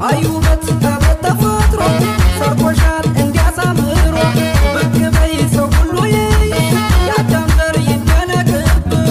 አዩ ውበት ከቦት ተፈጥሮ ሰርቶሻል እንዲያሳምሮ ብቅ በይ ሰው ሁሉ ይይሽ የአዳም ዘር ይደነቅብሽ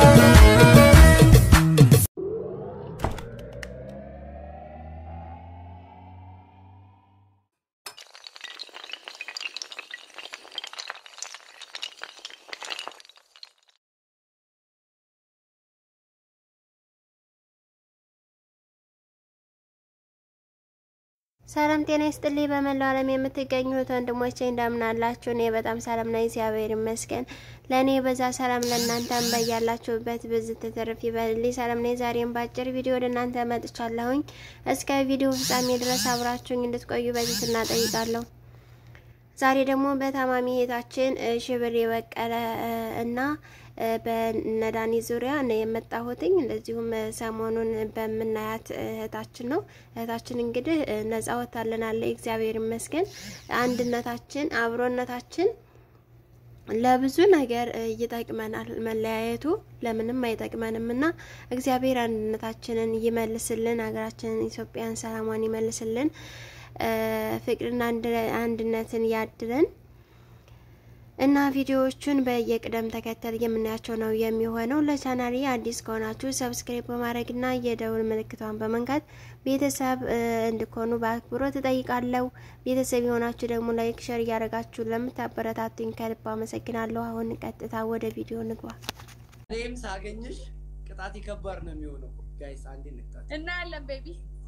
ሰላም ጤና ይስጥልኝ። በመላው ዓለም የምትገኙ እህት ወንድሞቼ እንደምን አላችሁ? እኔ በጣም ሰላም ነኝ፣ እግዚአብሔር ይመስገን። ለእኔ በዛ ሰላም ለእናንተም በያላችሁበት ብዝት ትርፍ ይበልልኝ። ሰላም ነኝ። ዛሬም በአጭር ቪዲዮ ወደ እናንተ መጥቻለሁኝ። እስከ ቪዲዮ ፍጻሜ ድረስ አብራችሁኝ እንድትቆዩ በትህትና ጠይቃለሁ። ዛሬ ደግሞ በታማሚ እህታችን ሽብር የበቀለ እና በነዳኒ ዙሪያ ነው የመጣሁትኝ። እንደዚሁም ሰሞኑን በምናያት እህታችን ነው። እህታችን እንግዲህ ነጻ ወታለናለ፣ እግዚአብሔር ይመስገን። አንድነታችን፣ አብሮነታችን ለብዙ ነገር ይጠቅመናል። መለያየቱ ለምንም አይጠቅመንም እና እግዚአብሔር አንድነታችንን ይመልስልን፣ ሀገራችንን ኢትዮጵያን ሰላሟን ይመልስልን፣ ፍቅርና አንድነትን ያድለን። እና ቪዲዮዎቹን በየቅደም ተከተል የምናያቸው ነው የሚሆነው። ለቻናሌ አዲስ ከሆናችሁ ሰብስክራይብ በማድረግና የደውል ምልክቷን በመንካት ቤተሰብ እንድትሆኑ በአክብሮት እጠይቃለሁ። ቤተሰብ የሆናችሁ ደግሞ ላይክ፣ ሸር እያደረጋችሁ ለምታበረታቱኝ ከልብ አመሰግናለሁ። አሁን ቀጥታ ወደ ቪዲዮ ንግባ። እኔም ሳገኝሽ ቅጣት ከባድ ነው የሚሆነው። ጋይስ አንዴ እንቅጣት እናያለን ቤቢ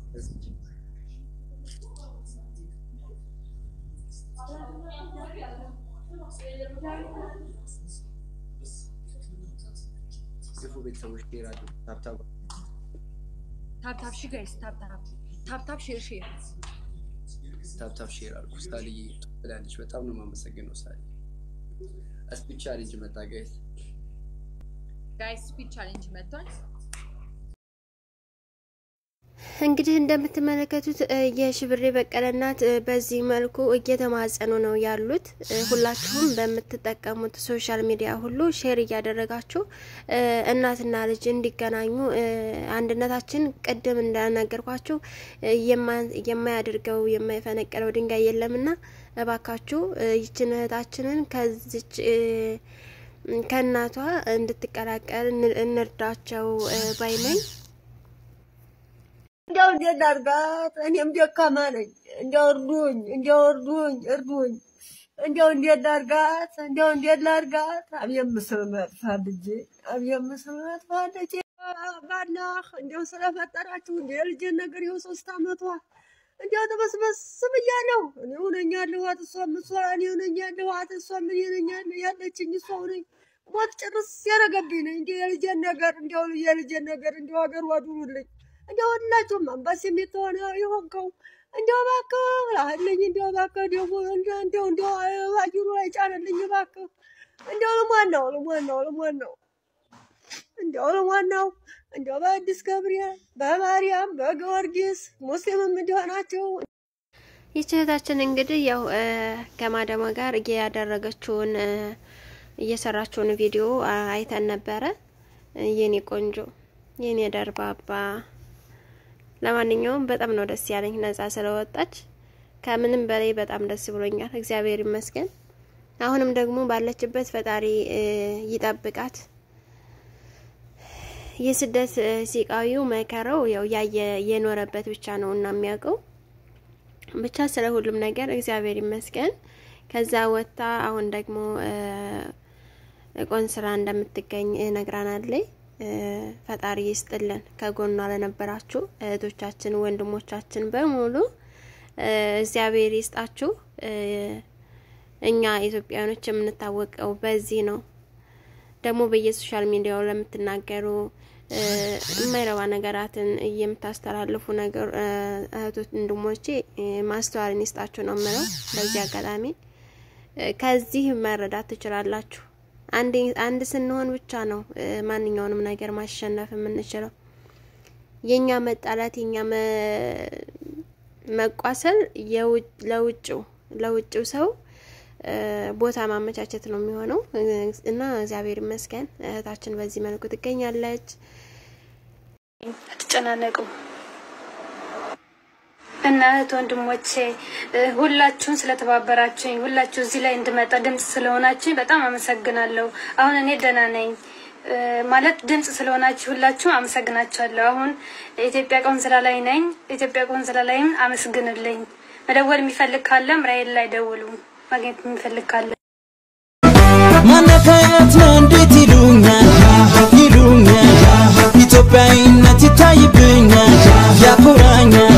ግፉ ቤተሰቦች ሄራሉ ታብታብ ታብታብ ሺ ጋይስ ታብታብ ታብታብ ሼር ሼር ታብታብ ሼር አልኩ። ሳልዬ ትላለች። በጣም ነው የማመሰግነው ሳልዬ። እስፒች ቻሌንጅ መጣ ጋይስ። ጋይስ ስፒድ ቻሌንጅ መጥቷል። እንግዲህ እንደምትመለከቱት የሽብሬ በቀለ እናት በዚህ መልኩ እየተማጸኑ ነው ያሉት። ሁላችሁም በምትጠቀሙት ሶሻል ሚዲያ ሁሉ ሼር እያደረጋችሁ እናትና ልጅ እንዲገናኙ አንድነታችን ቅድም እንደነገርኳችሁ የማያደርገው የማይፈነቅለው ድንጋይ የለምና እባካችሁ ይችን እህታችንን ከዚች ከእናቷ እንድትቀላቀል እንርዳቸው ባይ ነኝ። እንዲያው እንዴት ላድርጋት? እኔም ደካማ ነኝ። እንዲያው እርዱኝ፣ እንዲያው እርዱኝ፣ እርዱኝ። እንዲያው እንዴት ላድርጋት? እንዲያው እንዴት ላድርጋት? አብየም ምስል መጥፋት ልጄ፣ አብየም ምስል መጥፋት ልጄ። ባላህ እንዲያው ስለፈጠራችሁ እንዲያው የልጄን ነገር ይኸው ሶስት አመቷ እንዲያው ተበስበስ ብያለሁ። እኔ ሆነኛለኋት፣ እሷም እሷ እኔ ሆነኛለኋት፣ እሷም እኔ ሆነኛለሁ። ያለችኝ እሷ ሆነኝ ሞት ጭርስ ያደረገብኝ ነኝ። እንዲያው የልጄን ነገር እንዲያው የልጄን ነገር እንዲያው ሀገር ዋዱልኝ እንዲያው ሁላችሁም አንባስ የምትሆነ የሆንከው እንዲያው እባክህ ላህልኝ እንዲያው እባክህ ደግሞ እንዲያው እንዲያው እንዲያው አየሩ ላይ ጫነልኝ እባክህ እንዲያው ልሟን ነው ልሟን ነው ልሟን ነው እንዲያው ልሟን ነው እንዲያው በአዲስ ገብርኤል በማርያም በጊዮርጊስ ሙስሊምም እንዲሆናቸው ይህች እህታችን እንግዲህ ያው ከማደሟ ጋር እያደረገችውን እየሰራችውን ቪዲዮ አይተን ነበረ። የኔ ቆንጆ የኔ ደርባባ ለማንኛውም በጣም ነው ደስ ያለኝ ነጻ ስለወጣች። ከምንም በላይ በጣም ደስ ብሎኛል። እግዚአብሔር ይመስገን። አሁንም ደግሞ ባለችበት ፈጣሪ ይጠብቃት። የስደት ሲቃዊው መከረው ያው ያየ የኖረበት ብቻ ነው እና የሚያውቀው ብቻ ስለ ሁሉም ነገር እግዚአብሔር ይመስገን። ከዛ ወጥታ አሁን ደግሞ ቆንስራ እንደምትገኝ ነግራናለች። ፈጣሪ ይስጥልን። ከጎኗ ለነበራችሁ እህቶቻችን፣ ወንድሞቻችን በሙሉ እግዚአብሔር ይስጣችሁ። እኛ ኢትዮጵያኖች የምንታወቀው በዚህ ነው። ደግሞ በየሶሻል ሚዲያው ለምትናገሩ የማይረባ ነገራትን የምታስተላልፉ ነገር እህቶች፣ ወንድሞቼ ማስተዋልን ይስጣችሁ ነው የምለው። በዚህ አጋጣሚ ከዚህ መረዳት ትችላላችሁ። አንድ ስንሆን ብቻ ነው ማንኛውንም ነገር ማሸነፍ የምንችለው። የኛ መጣላት የኛ መቋሰል ለውጭው ለውጭው ሰው ቦታ ማመቻቸት ነው የሚሆነው እና እግዚአብሔር ይመስገን እህታችን በዚህ መልኩ ትገኛለች። አትጨናነቁ። እና እህት ወንድሞቼ እ፣ ሁላችሁን ስለተባበራችሁኝ ሁላችሁ እዚህ ላይ እንድመጣ ድምፅ ስለሆናችሁኝ በጣም አመሰግናለሁ። አሁን እኔ ደህና ነኝ እ፣ ማለት ድምፅ ስለሆናችሁ ሁላችሁ አመሰግናችኋለሁ። አሁን የኢትዮጵያ ቆንስላ ላይ ነኝ። ኢትዮጵያ ቆንስላ ላይም አመስግንልኝ። መደወል የሚፈልግ ካለም ራይል ላይ ደውሉ። ማግኘት የሚፈልግ ካለ ማነካያት ነው እንዴት ይሉኛል ይሉኛል ኢትዮጵያዊነት ይታይብኛል ያኮራኛል